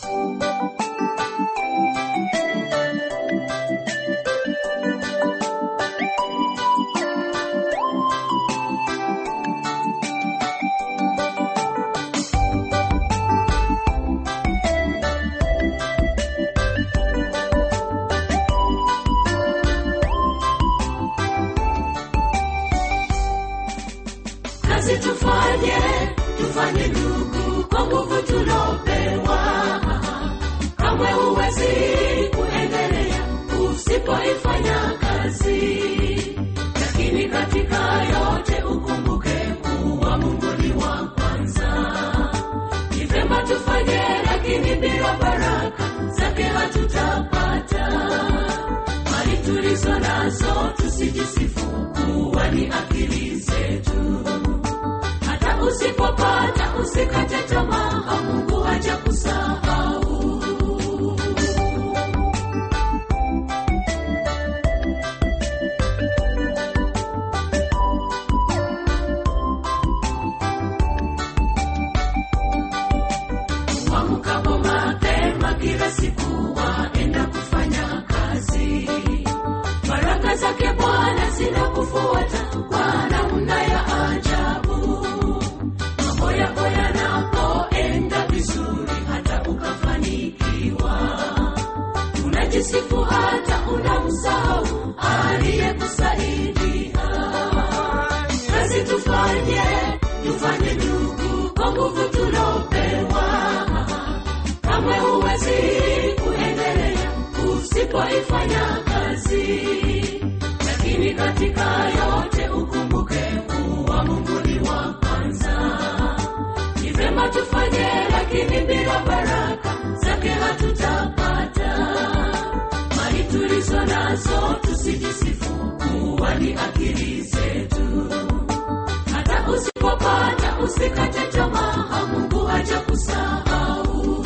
kazi tufanye tufanye ndugu kwa nguvu tulopewa kamwe huwezi kuendelea usipoifanya kazi lakini katika yote ukumbuke kuwa mungu ni wa kwanza ni vema tufanye lakini bila baraka zake hatutapata mali tulizo nazo tusijisifu kuwa ni akili zetu hata usipopata usikate tamaa mungu haja kusahau wamkapo mapema kila siku waenda kufanya kazi baraka zake bwana zinakufuata kwa namna ya ajabu mambo yako yanapoenda vizuri hata ukafanikiwa unajisifu hata unamsahau aliyekusaidia kazi tufanye tufanye ndugu kwa nguvu tulopewa kamwe huwezi kuendelea usipoifanya kazi lakini katika yote ukumbuke kuwa mungu ni wa kwanza ni vema tufanye lakini bila baraka zake hatutapata mali tulizo nazo tusijisifu kuwa ni akili zetu hata usipopata usikate tamaa mungu haja kusahau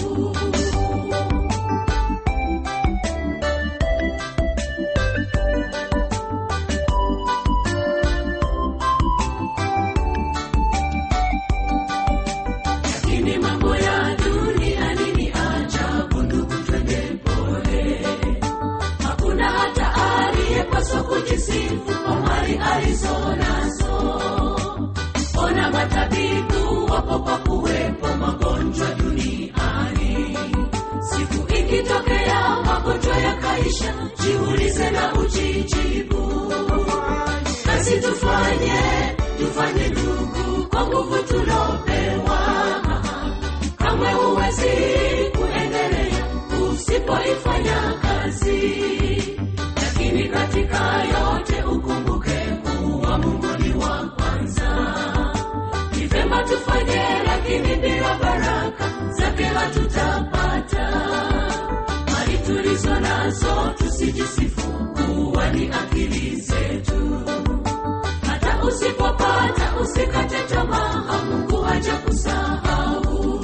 lakini mambo ya duniani ni ajabu ndugu twende pole hakuna hata aliyepaswa kujisifu kwa mali alizo nazo ona matabibu wapo kwa kuwepo magonjwa duniani siku ikitokea magonjwa yakaisha jiulize na ujijibu kazi tufanye tufanye ndugu kwa nguvu tulopewa kamwe huwezi kuendelea usipoifanya kazi lakini katika yote ukumbuke kuwa mungu ni wa kwanza ni vema tufanye lakini bila baraka zake hatutapata mali tulizo nazo tusijisifu kuwa ni akili zetu hata usipopata usikate tamaa mungu haja kusahau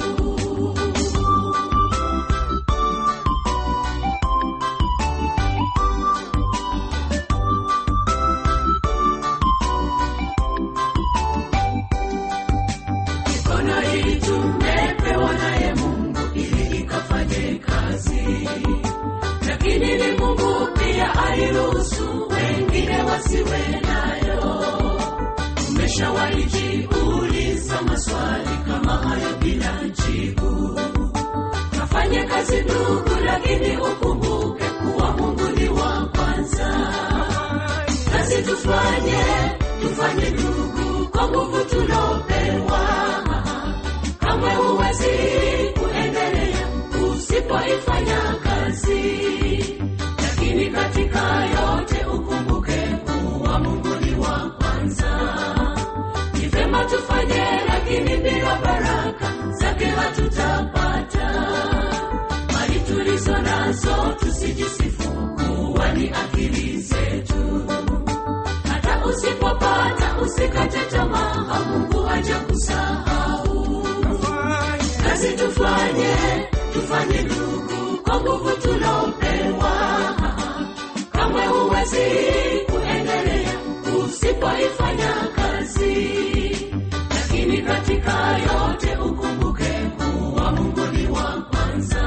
mikono hii tumepewa naye mungu ili ikafanye kazi lakini ni mungu pia aliruhusu wengine wasiwe nayo umeshawahi jiuliza maswali kama hayo bila jibu kafanye kazi ndugu lakini ukumbuke kuwa mungu ni wa kwanza kazi tufanye tufanye ndugu kwa nguvu tulopewa kamwe huwezi kuendelea usipoifanya kazi lakini katika yote ukumbuke kuwa mungu ni wa kwanza ni vema tufanye lakini bila baraka zake hatutapata mali tulizo nazo tusijisifu kuwa ni akili zetu hata usipopata usikate tamaa mungu haja kusahau kazi tufanye tufanye ndugu kwa nguvu tulopewa kamwe huwezi kuendelea usipoifanya kazi lakini katika yote ukumbuke kuwa mungu ni wa kwanza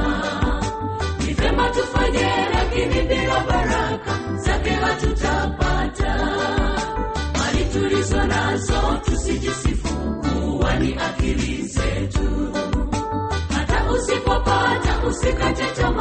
tufanye lakini bila baraka zake hatutapata mali tulizo nazo tusijisifu kuwa ni akili zetu hata usipopata usikate tamaa